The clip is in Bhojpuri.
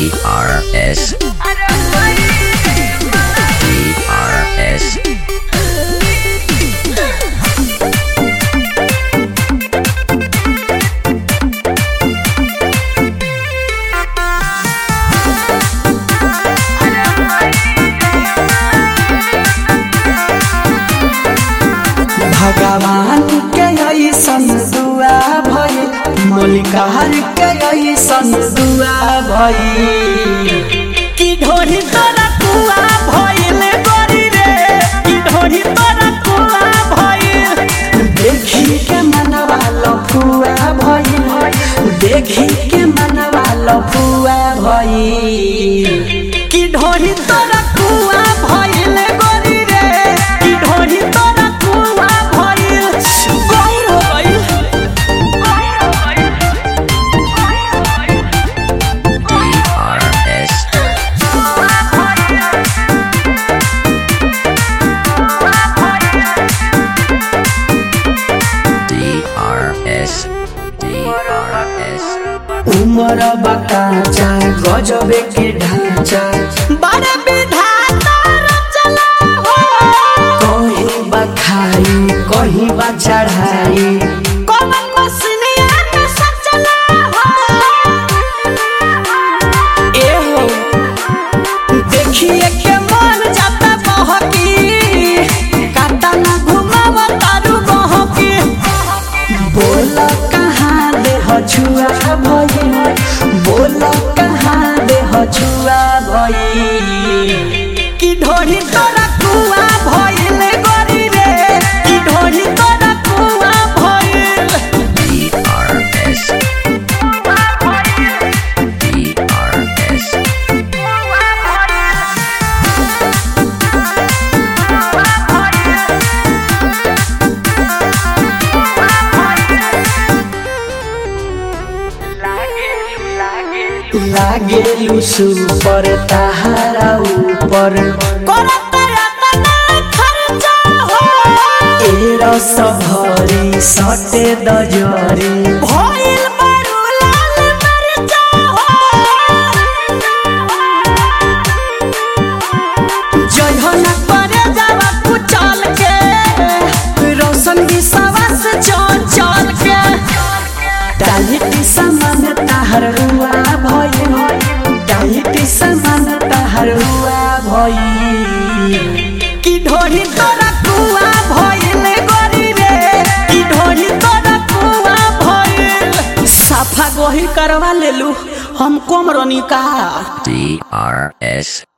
DRS DRS भगवान के ऐसन दुआ भइल मलिकार के ऐसन दुआ भइल की ढोरी तोरा कुआ भइल गोरी रे की ढोरी तोरा कुआ भइल देखी के मनवा लफुआ भइल देखी के मनवा लफुआ भइल की ढोरी तोरा कुआ भइल गोरी रे की ढोरी तोरा कुआ भइल गौर हो गइल DRS DRS DRS उमर बकाचा गजबे के ढांचा बड़े विधाता रचना हो कहीं बखाई कहीं बा चढ़ाई कौन मसनिया में सचला हो एहो देखिए के मन जाता बहकी काटा ना घुमाव तारू बहकी बोल कहाँ दे छुआ भइल बोल कहाँ दे छुआ भइल की ढोरी तोरा कुआ भइल गोरी रे की ढोरी तोरा कुआ भइल DRS DRS लागेलु सुपर ताहारा ऊपर करत रतना खर्चा हो ए रस भरी सटे दजरी भइल बरू लाल मरचा हो जयहन करे जावा कुचल के रोशन विश्वास चल चल के टाइटी समान ताहर हुआ भइल टाइटी समान ताहर हुआ भइल की ढोरी तोरा कुआ भइल गोरी रे की ढोरी तोरा कुआ भइल साफा गोही करवा लेलू हम कम रनी का DRS